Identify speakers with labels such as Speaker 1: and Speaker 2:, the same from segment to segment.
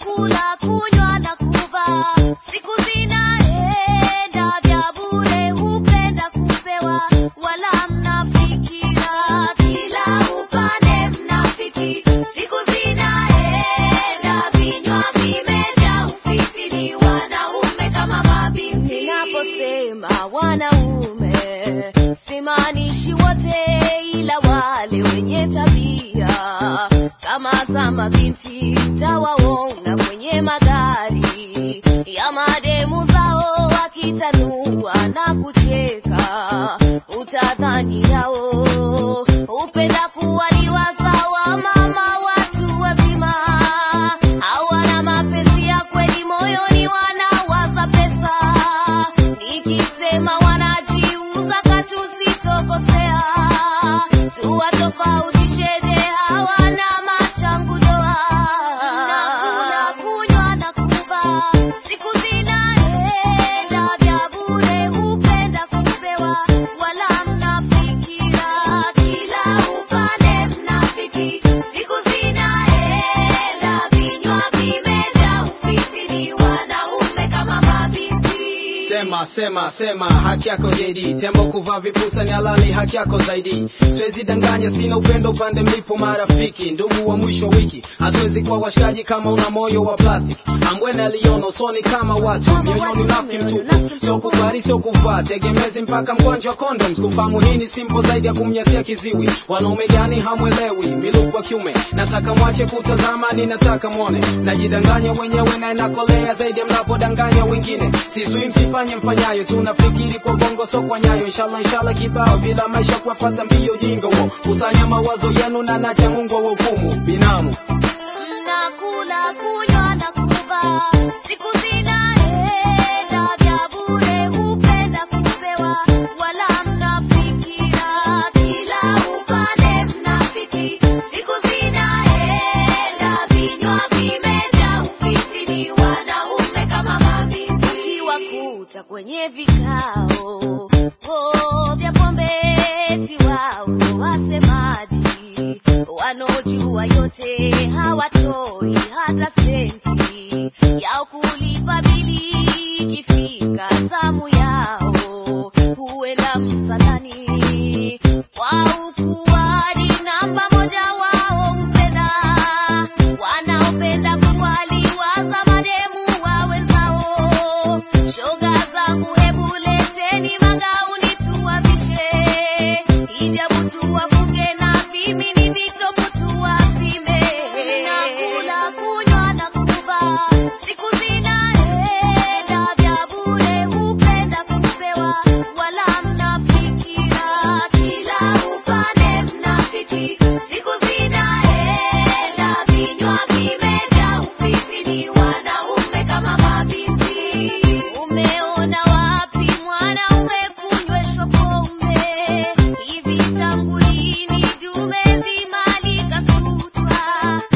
Speaker 1: Kula, kunywa na kuvaa, siku zinaenda vya bure, hupenda kupewa, wala mnafikira kila upande mnafiki. Siku zinaenda, vinywa vimejaa ufiti, ni wanaume kama mabinti. Ninaposema wanaume, simaanishi wote, ila wale wenye tabia kama za mabinti tawaona kwenye magari ya mademu zao wakitanua na kucheka, utadhani yao hupenda kuwaliwa sawa mama watu wazima. Hawana mapenzi ya kweli moyoni, wanawaza pesa. Nikisema wanajiuza katu sitokosea, tuwatofautisheje hawana machangu doa. Nakula, kunywa na kuvaa, siku zinaenda vya bure, hupenda kupewa, wala mnafikira kila upande mnafiki. Siku zinaenda, vinywa vimejaa ufiti, ni wanaume kama mabinti.
Speaker 2: Sema sema sema, haki yako JD. Tembo kuvaa vipusa ni halali, haki yako zaidi. Siwezi danganya, sina upendo upande mlipo marafiki, ndugu wa mwisho wa wiki. Hatuwezi kuwa washikaji kama una moyo wa plastic. Ambwene aliona usoni kama watu, mioyoni unafiki mtupu. Sio kuvaa sio kuvaa, tegemezi mpaka mgonjwa wa condoms. Kufahamu hii ni simple zaidi ya kumnyatia kiziwi. Wanaume gani hamwelewi? Miluku wa kiume, nataka mwache kutazama, ninataka mwone. Najidanganya wenyewe na inakolea zaidi ya mnapodanganya wengine. Sisui msifanye mfanyayo, tunafikiri kwa bongo so kwa nyayo. Inshallah inshallah kibao bila maisha kuwafuata mbio jingo wo. Kusanya mawazo yenu na nacha Mungu wa hukumu binamu.
Speaker 1: Mnakula, kunywa na kuvaa, siku zinaenda vya bure, hupenda kupewa, wala mnafikira kila upande mnafiki. Siku zinaenda, vinywa vimejaa ufiti, ni wanaume kama mabinti. Ukiwakuta kwenye vikao oh, vya pombe, eti wao ndo wasemaji wanaojua yote hawatoi hata senti yao kulipa bili. Ikifika zamu yao huenda msalani wao kuwadi namba moja, wao hupenda wanaopenda kuwaliwaza mademu wa wenzao. Shoga zangu, hebu leteni magauni tuwavishe, hijabu tuwafunge na vimini vitopu tuwazime. Nakula, kunywa na kuvaa, siku zinaenda vya bure, hupenda kupewa, wala mnafikira kila upande mnafiki. Siku zinaenda, vinywa vimejaa ufiti, ni wanaume kama mabinti. Umeona wapi mwanaume kunyweshwa pombe? Hivi tangu lini dume zima likasutwa?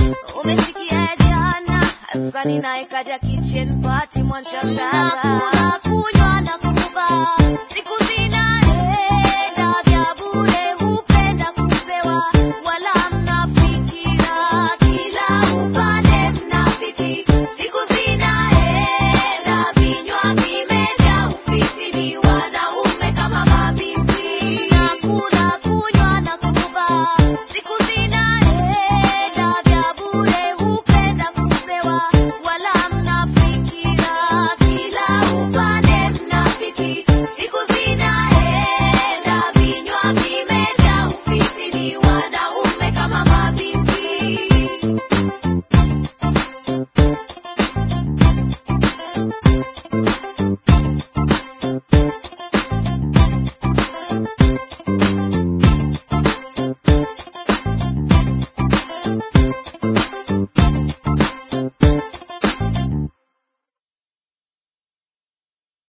Speaker 1: Umesikia jana Hasani naye kaja kitchen party mwanshangaza.